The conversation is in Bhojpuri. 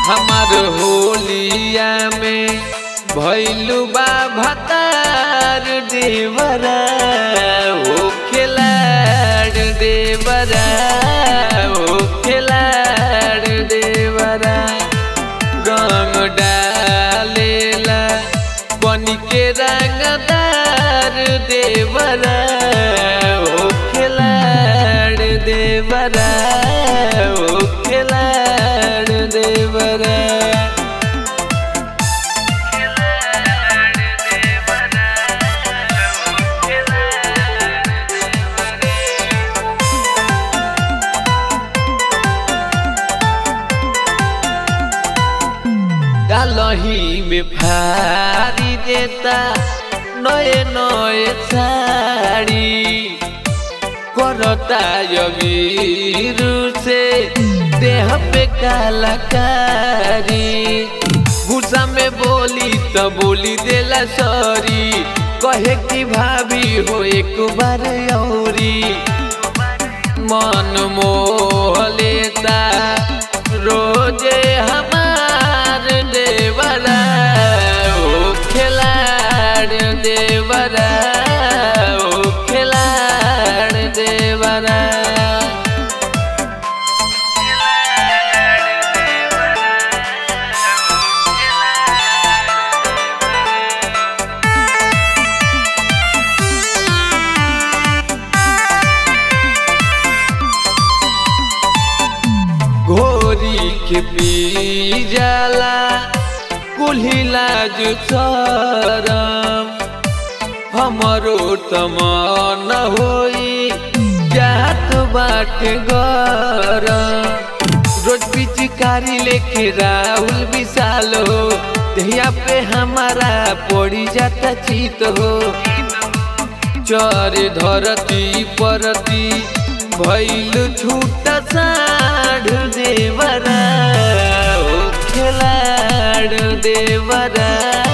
हमार होलिया में भैलू बा भतार देवरा ओ खिलाड़ देवरा ओ खिलाड़ देवरा रंग डालेला बन के रंगदार देवरा ओ खिलाड़ देवरा ओ खिलाड़ देवरा डालही में फारी देता नए नए साड़ी करता यवीर से देह पे कलाकारी गुस्सा में बोली तो बोली देला सॉरी कहे कि भाभी हो एक बार औरी मन मोह लेता रोजे हमार देवरा ओ खिलाड़ देवरा ओ खिलाड़ देवरा घोरी के पी जाला कुल्हिला जो शरम हमरो तमन होई जात बाट गरम रोज पिचकारी लेके राहुल विशाल हो दहिया पे हमारा पड़ी जाता चित हो चरे धरती परती भैल छूट साढ़ देवरा ओ खिलाड़ देवरा